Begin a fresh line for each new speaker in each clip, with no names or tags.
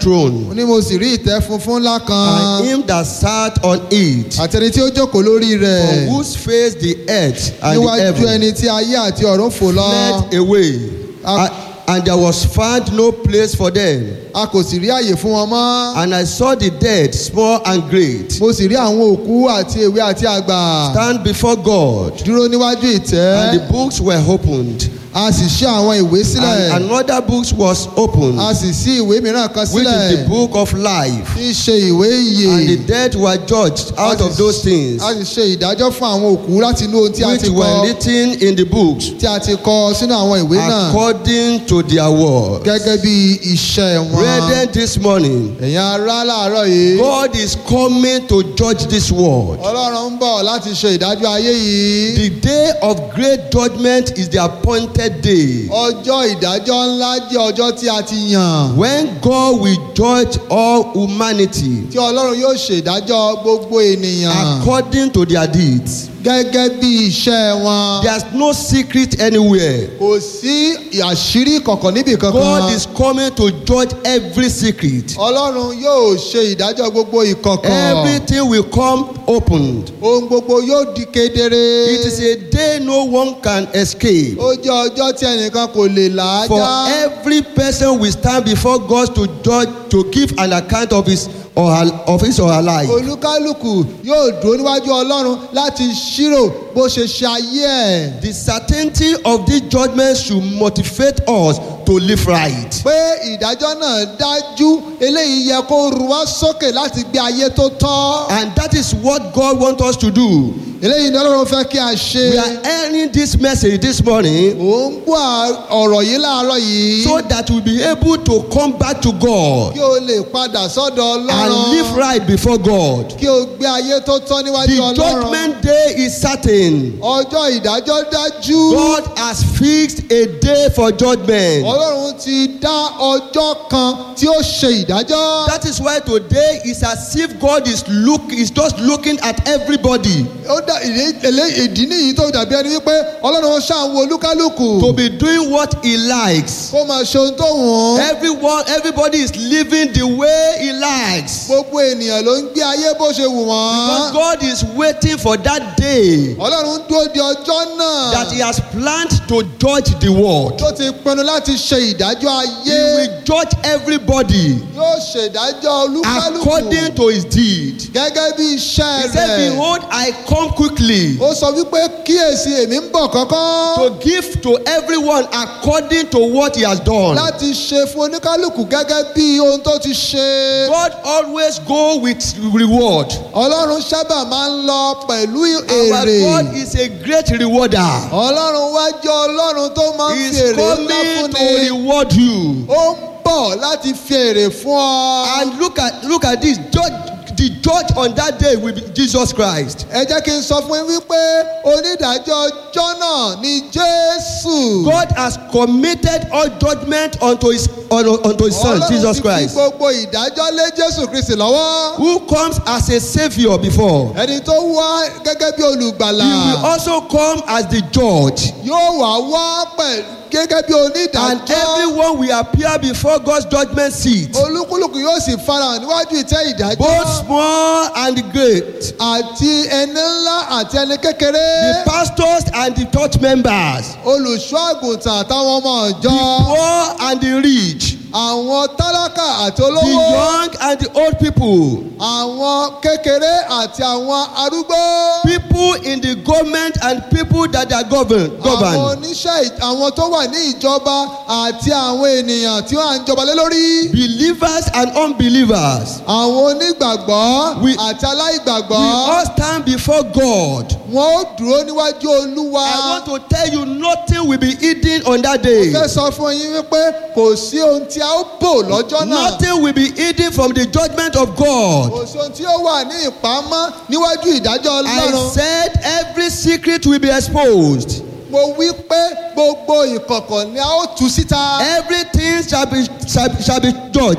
throne,
ní mo sì rí ìtẹ́ funfun ńlá
and
kan
him that sat on it,
àtẹni tí ó jókòó lórí
from
rẹ̀
whose face the earth and the
níwájú
heaven
ẹni tí ayé àti ọ̀run fò lọ
fled away,
A-
and, and there was found no place for them.
a kò sì rí àyè fún wọn mọ́
And I saw the dead, small and great,
mo sì rí àwọn òkú àti èwe àti àgbà
stand before God,
dúró níwájú ìtẹ́
and the books were opened,
a sì ṣí àwọn ìwé sílẹ̀
and another book was opened,
a sì ṣí ìwé mìíràn kan
which is
sílẹ̀
the book of life.
tí í ṣe ìwé ìyè
And the dead were judged out
A
of
sì-
those things
a sì ṣe ìdájọ́ fún àwọn òkú láti inú ohun tí a
which
ti
were
kọ
written in the books
tí a ti kọ sínú àwọn ìwé náà
according to their word.
gẹ́gẹ́ bí iṣẹ́ wọn.
Brethren, this morning,
ẹ̀yin ará láàárọ̀ yìí
God is coming to judge this world.
ọlọ́run ń bọ̀ láti ṣe ìdájọ́ ayé yìí
The day of great judgment is the appointed day
ọjọ́ ìdájọ́ ńlá jẹ́ ọjọ́ tí a ti yàn
when God will judge all humanity
tí ọlọ́run yóò ṣe ìdájọ́ gbogbo ènìyàn
according to their deeds.
gẹ́gẹ́ bí iṣẹ́ wọn
There's no secret anywhere.
kò sí àṣírí kọ̀ọ̀kan níbì
God
kankan
is coming to judge every secret.
ọlọ́run yóò ṣe ìdájọ́ gbogbo ìkọ̀kọ̀
Everything will come opened.
ohun gbogbo yóò di kedere
It is a day no one can escape.
ó jẹ́ ọjọ́ tí ẹnìkan kò lè là á
For
já
every person will stand before God to judge, to give an account of his or her, of his or her life.
olúkálùkù yóò dúró níwájú ọlọ́run láti ṣírò bó ṣe ṣe ayé ẹ̀.
The certainty of this judgment should motivate us to live right.
pé ìdájọ́ náà dájú eléyìí yẹ kó ru wá sókè láti gbé ayé tó tọ́.
And that is what God wants us to do.
eléyìí ni ọlọ́run fẹ́ kí a ṣe.
We are hearing this message this morning
ò ń gbọ́ ọ̀rọ̀ yìí láàárọ̀ yìí.
so that we'll be able to come back to God
kí o lè padà sọ́dọ̀
and live
ọlọ́run.
right before God.
kí o gbé ayé tó tọ́ níwájú
The
ọlọ́run.
judgment day is certain.
ọjọ́ ìdájọ́ dájú.
God has fixed a day for judgment.
ọlọ́run ti dá ọjọ́ kan tí ó ṣe ìdájọ́.
That is why today is as if God is look is just looking at everybody
ó dá ìdí èlé- ìdí nìyí tó dàbí ẹni wípé ọlọ́run ṣàwọn olúkálùkù.
to be doing what he likes.
kó máa ṣe ohun tó wù ú.
Everyone, everybody is living the way he likes.
gbogbo ènìyàn ló ń gbé ayé bó ṣe wù
Because
wọ́n.
God is waiting for that day
ọlọ́run ń dúró di ọjọ́ náà.
that he has planned to judge the world.
tó ti pinnu láti ṣe ìdájọ́
He
ayé.
will judge everybody
yóò ṣèdájọ́ olúkálùkù.
according to his deed.
gẹ́gẹ́ bí iṣẹ́
He said,
rẹ̀.
Behold, I come quickly
ó sọ wípé kíyèsí èmi ń bọ̀ kọ́kọ́.
to give to everyone according to what he has done.
láti ṣe fún oníkálùkù gẹ́gẹ́ bí ohun tó ti ṣe.
God always go with reward.
ọlọ́run sábà máa ń lọ pẹ̀lú
Our
èrè.
God is a great rewarder.
ọlọ́run wá jẹ́ ọlọ́run tó máa ń
He
fi
is
èrè ńlá
coming to
fúnni.
reward you.
ó ń bọ̀ láti fi èrè fún ọ.
And look at look at this. Judge, the judge on that day will be Jesus Christ.
ẹ jẹ́ kí n sọ fún yín wípé onídàájọ́ ọjọ́ náà ni jésù.
God has committed all judgment unto his unto, unto his son Jesus
ti fi
Christ,
gbogbo ìdájọ́ lé jésù kristi lọ́wọ́.
who comes as a savior before.
ẹni tó wá gẹ́gẹ́ bí olùgbàlà.
He will also come as the judge.
yóò wá wá pẹ̀lú gẹ́gẹ́ bí
And
onídàájọ́.
everyone will appear before God's judgment seat,
olúkúlùkù yóò sì farahàn níwájú ìtẹ́ ìdájọ́.
both small and great,
àti ẹni ńlá àti ẹni kékeré.
the pastors and the church members,
olùṣọ́ àgùntàn àtàwọn ọmọ
the
ọ̀jọ́.
poor and the rich,
àwọn tálákà àti
the
olówó.
young and the old people,
àwọn kékeré àti àwọn arúgbó.
people in the government and people that are governed.
àwọn
governed.
oníṣẹ́ ì- àwọn tó wà ní ìjọba àti àwọn ènìyàn tí wọ́n à ń jọba lé lórí.
Believers and unbelievers,
àwọn onígbàgbọ́
We-
àti
we
aláìgbàgbọ́.
all stand before God.
wọ́n ó dúró níwájú olúwa.
I want to tell you, nothing will be hidden on that day.
fẹ́ sọ fún yín wípé kò sí ohun tí a ó bò lọ́jọ́ náà.
Nothing will be hidden from the judgment of God.
kò sí ohun tí ó wà ní ìpamọ́ níwájú ìdájọ́
I
ọlọ́run.
said every secret will be exposed.
mo wí pé gbogbo ìkọ̀kọ̀ ni a ó tú síta.
Everything shall be shall, be- shall be judged.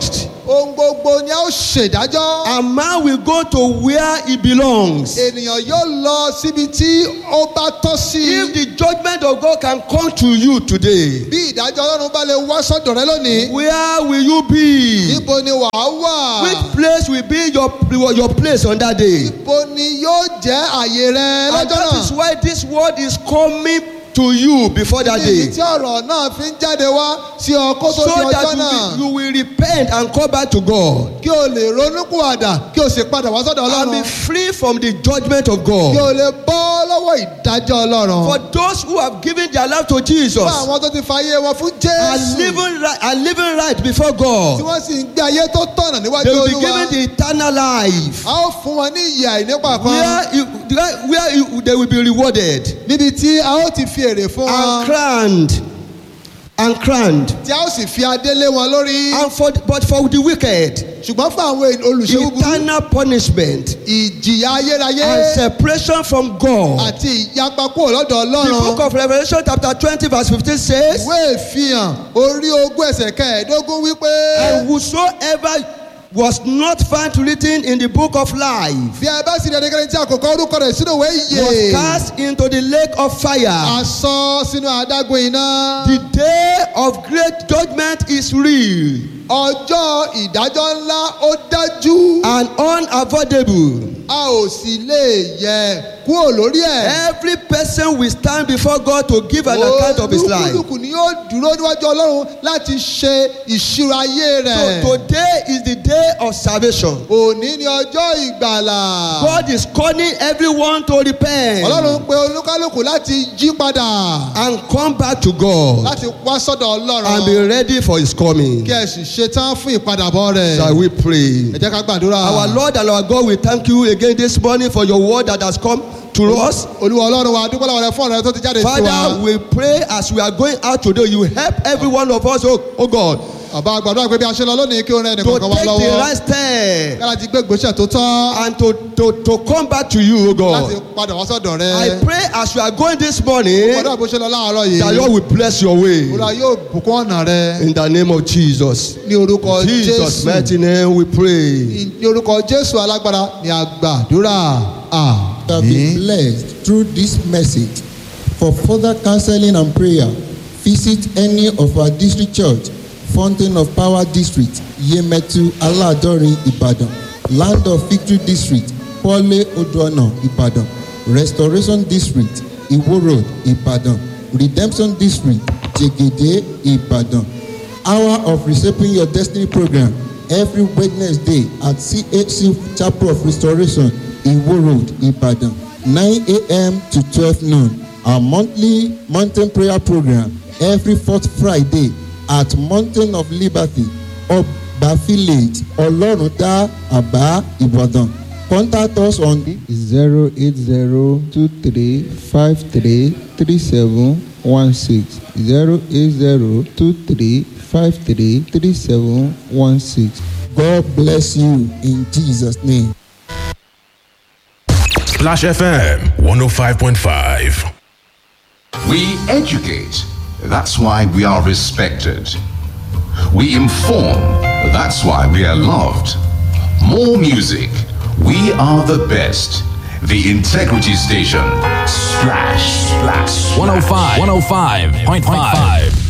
ohun gbogbo ni a ó ṣèdájọ́.
A man will go to where he belongs.
ènìyàn yóò lọ síbi tí ó bá tọ́ sí.
If the judgment of God can come to you today,
bí ìdájọ́ ọlọ́run bá lè wá sọ́dọ̀ rẹ lónìí.
where will you be?
níbo ni wàá wà.
Which place will be your, your place on that day?
níbo ni yóò jẹ́ àyè rẹ
And
lọ́jọ́
that is
náà.
why this word is coming to you before that
níbi
day.
tí ọ̀rọ̀ náà fi ń jáde wá sí ọ kó tó
So
di ọjọ́
that
náà.
you will, you will repent and come back to God.
kí o lè ronúkúwàdà kí o sì padà wá sọ́dọ̀
And be
ọlọ́run.
free from the judgment of
kí
God.
o lè bọ́ lọ́wọ́ ìdájọ́ ọlọ́run.
For those who have given their life to Jesus
fún àwọn tó ti fàyè wọn fún
are
jésù.
living right, are living right before
tí
God,
wọ́n sì ń gbé ayé tó tọ̀nà
they
níwájú
will be
olúwa.
given the eternal life.
a ó fún wọn ní ìyè àìnípa kan.
Where, you, where you, they will be rewarded
níbi tí a ó ti fi èrè fún wọn.
and crowned and crowned.
tí a ó sì fi adé lé wọn lórí.
And for but for the wicked,
ṣùgbọ́n fún àwọn olùṣe búburú.
eternal punishment
ìjìyà ayérayé.
and separation from God.
àti ìyapa kúrò lọ́dọ̀
The book
ọlọ́run.
of Revelation chapter twenty verse fifteen says,
ìwé ìfihàn orí ogún ẹsẹ̀ kẹẹ̀ẹ́dógún wípé.
"And whosoever was not found written in the book of life
bí a bá sì rí ẹnikẹ́ni tí a kò kọ orúkọ rẹ̀ sínú ìwé
was
ìyè.
cast into the lake of fire."
a sọ sínú adágún iná.
The day of great judgment is real
ọjọ́ ìdájọ́ ńlá ó dájú.
and unavoidable.
a ò sì lè yẹ kúrò lórí ẹ̀.
Every person will stand before God to give an account of his life.
olúkúlùkù ni yóò dúró níwájú ọlọ́run láti ṣe ìṣirò ayé rẹ̀.
So today is the day of salvation.
òní ni ọjọ́ ìgbàlà.
God is calling everyone to repent
ọlọ́run pe olúkálùkù láti jí padà.
and come back to God
láti wá sọ́dọ̀
and be
ọlọ́run.
ready for his coming.
kí ẹ sì ṣetán fún ìpadàbọ̀ rẹ̀.
Shall we pray?
ẹ jẹ́ ká gbàdúrà.
Our Lord and our God, we thank you again this morning for your word that has come to us.
olúwa ọlọ́run wa dúpẹ́ lọ́wọ́ rẹ fún ọ̀rẹ́ tó ti jáde sí
Father,
wa.
we pray as we are going out today, you help every one of us, oh, oh God,
bàbá gbàdúrà pé bí a ṣe lọ lónìí kí o rẹ
to
ẹnìkan kan wá
take the
lọ́wọ́.
right step
kára ti gbé ìgbésẹ̀ tó tọ́.
and to, to, to come back to you, oh
láti
God.
padà wá sọ́dọ̀ rẹ.
I pray as you are going this morning,
gbàdúrà bó ṣe lọ láàárọ̀ yìí.
that Lord will bless your way
olúwa yóò bùkún ọ̀nà rẹ.
in the name of Jesus.
ní orúkọ
Jesus'
jésù.
mighty name we pray.
ní orúkọ jésù alágbára ni a gbàdúrà.
have been
àmín.
blessed through this message. For further counseling and prayer, visit any of our district church, Fountain of Power District, Yemetu Aladori, Ibadan, Land of Victory District, Pole Oduana, Ibadan, Restoration District, Iwo Road, Ibadan, Redemption District, Jegede, Ibadan. Hour of Reshaping Your Destiny program every Wednesday at CHC Chapel of Restoration, Iwo Road, Ibadan, 9 a.m. to 12 noon. Our monthly mountain prayer program every fourth Friday at Mountain of Liberty, Oba Village, Oloruda, Aba, Ibadan. Contact us on 08023533716. 08023533716. God bless you in Jesus' name.
Splash FM 105.5.
We educate. That's why we are respected. We inform. That's why we are loved. More music. We are the best. The Integrity Station. Splash, splash.
105, 105.5.